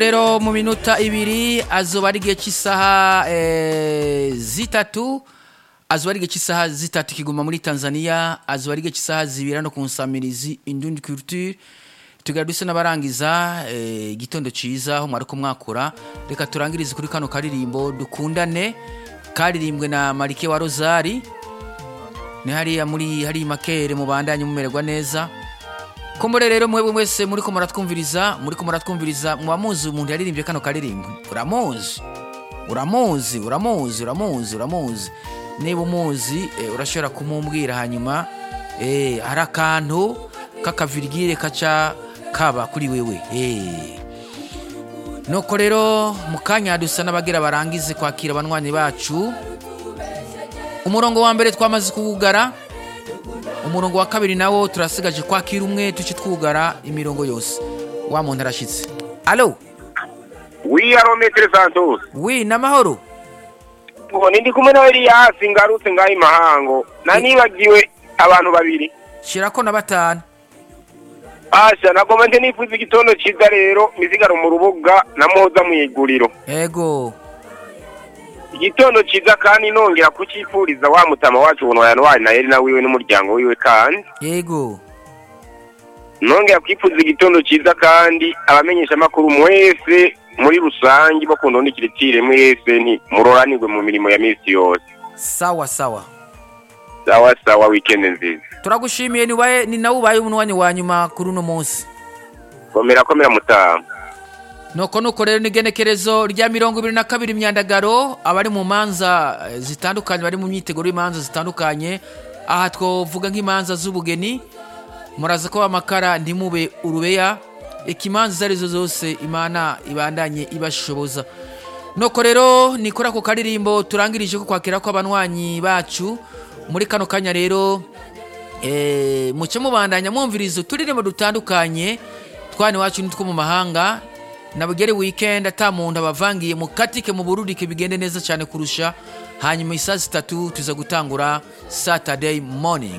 rero mu minota ibiri azoba ari igihe cy'isaha eh, zitatu azoba ari igihe cy'isaha zitatu kiguma muri tanzania azoba ari igihe cy'isaha zibiri hano ku nsamirizi indundi culture tugera duse n'abarangiza eh, igitondo ciza aho mwari kumwakura reka turangirize kuri kano karirimbo dukundane karirimbwe na marike wa rozari ni hariya muri hariya makere mubandanye mumererwa neza kumbure rero mwebwe mwese muri ko muratwumviriza muri ko muratwumviriza muba muzi umuntu yaririmbye kano karirimbo uramuzi uramuzi uramuzi uramuzi uramuzi niba umuzi eh, urashobora kumumbwira hanyuma eh, hari akantu k'akavirigire kaca kaba kuri wewe eh. nuko rero mu kanya dusa n'abagira barangize kwakira abanywanyi bacu umurongo wa mbere twamaze kuwugara umurongo wa kabiri nawo turasigaje kwakira umwe tuci twugara imirongo yose wa muntu arashyitse alo wi arometere santos wi n'amahoro ngo ndi kumwe na eliyasi ngarutse ngaho imahango nanibagiwe abantu babiri shyirako na batanu asha nagomba nte nifuza igitondo cyiza rero mizigaro mu rubuga na moza mu iguriro ego igitondo cyiza kandi nongera kucyifuriza wa mutama wacu ubuntu yanwari na na wiwe n'umuryango wiwe kandi ego nongera kwifuza igitondo cyiza kandi abamenyesha amakuru mwese muri rusange bakunda n'ikiritire mwese nti muroranirwe mu mirimo ya minsi yose sawa sawa sawa sawa wikendi nziza turagushimiye ni waye- ni nawe ubaye umwanya wa nyuma kuri uno munsi komera komera mutamu nuko nuko rero n'igenekerezo rya mirongo ibiri na kabiri imyandagaro abari mu manza eh, zitandukanye bari mu myiteguro y'imanza zitandukanye aha twavuga nk'imanza z'ubugeni muraza ko amakara ntimube urubeya ikimanza izo arizo zose imana ibandanye ibashoboza nuko rero ni kuri ako karirimbo turangirije ko kwakira ko abanywanyi bacu muri kano kanya rero eh, muce mubandanya mwumviriza uturirimbo dutandukanye twana iwacu nitwo mu mahanga nabugere weekend ata muntu abavangiye mukatike mu burudike bigende neza cyane kurusha hanyuma isaa zitatu tuza gutangura saturday morning